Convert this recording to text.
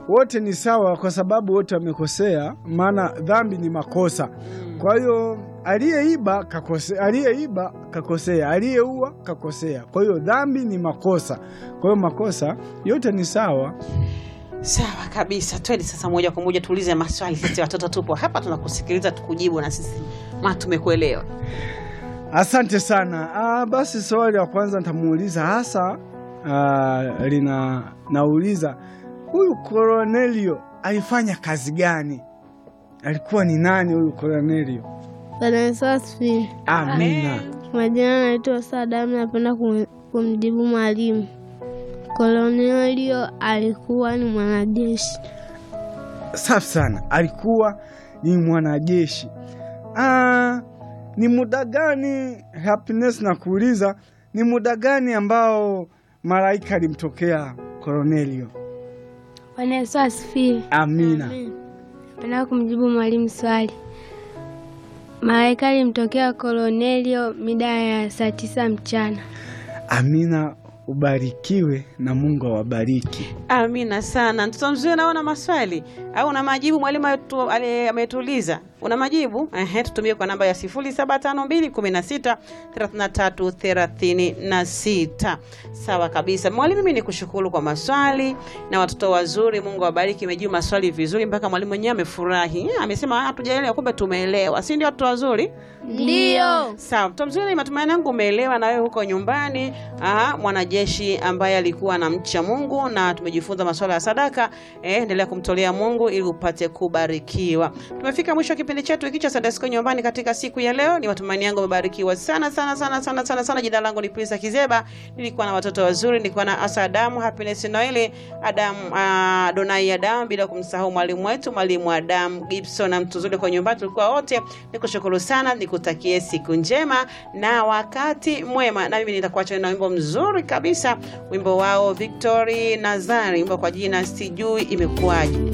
wote ni sawa, kwa sababu wote wamekosea, maana dhambi ni makosa. Kwa hiyo aliyeiba kakosea, aliyeiba kakosea, aliyeua kakosea. Kwa hiyo dhambi ni makosa, kwa hiyo makosa yote ni sawa. Sawa kabisa, twende sasa moja kwa moja tuulize maswali. Sisi watoto tupo hapa tunakusikiliza, tukujibu na sisi ma tumekuelewa. Asante sana. Ah, basi swali la kwanza nitamuuliza hasa ah, lina nauliza huyu Kornelio alifanya kazi gani? Alikuwa ni nani huyu Kornelio? Bwana Yesu asifiwe. Amina. Majina naitwa Sadamu, napenda kum- kumjibu mwalimu. Kolonelio alikuwa ni mwanajeshi. Safi sana, alikuwa ni mwanajeshi. Ah, ni muda gani Happiness na kuuliza ni muda gani ambao malaika alimtokea Kornelio? Bwana Yesu asifiwe. Amina. Napenda kumjibu mwalimu swali. Malaika alimtokea Kolonelio mida ya saa tisa mchana. Amina, ubarikiwe na Mungu awabariki. Amina sana. Mtoto mzuri, naona maswali au una majibu? Mwalimu ametu- ale- ametuuliza, una majibu? Ehe, tutumie kwa namba ya 0752163336. Sawa kabisa. Mwalimu, mimi nikushukuru kwa maswali na watoto wazuri. Mungu awabariki, imejibu maswali vizuri mpaka mwalimu mwenyewe amefurahi. Eh, Amesema hatujaelewa, kumbe tumeelewa, si ndio watoto wazuri? Ndiyo. Sawa, mtoto mzuri, matumaini yangu umeelewa na wewe huko nyumbani. Aha, mwanajeshi ambaye alikuwa anamcha Mungu na tumejifunza masuala ya sadaka. Eh, endelea kumtolea Mungu ili upate kubarikiwa. Tumefika mwisho wa kipindi chetu hiki cha Sunday School nyumbani katika siku ya leo. Ni matumaini yangu umebarikiwa sana sana sana sana sana sana. Jina langu ni Prisa Kizeba. Nilikuwa na watoto wazuri, nilikuwa na Asa Adamu, Happiness Noeli, Adamu, uh, Donai Adamu bila kumsahau mwalimu wetu, mwalimu Adamu Gibson na mtu zuri kwa nyumbani. Tulikuwa wote. Nikushukuru sana, nikutakie siku njema na wakati mwema. Na mimi nitakuacha na wimbo mzuri kabisa, wimbo wao Victory Nazari, wimbo kwa jina sijui imekuwaje.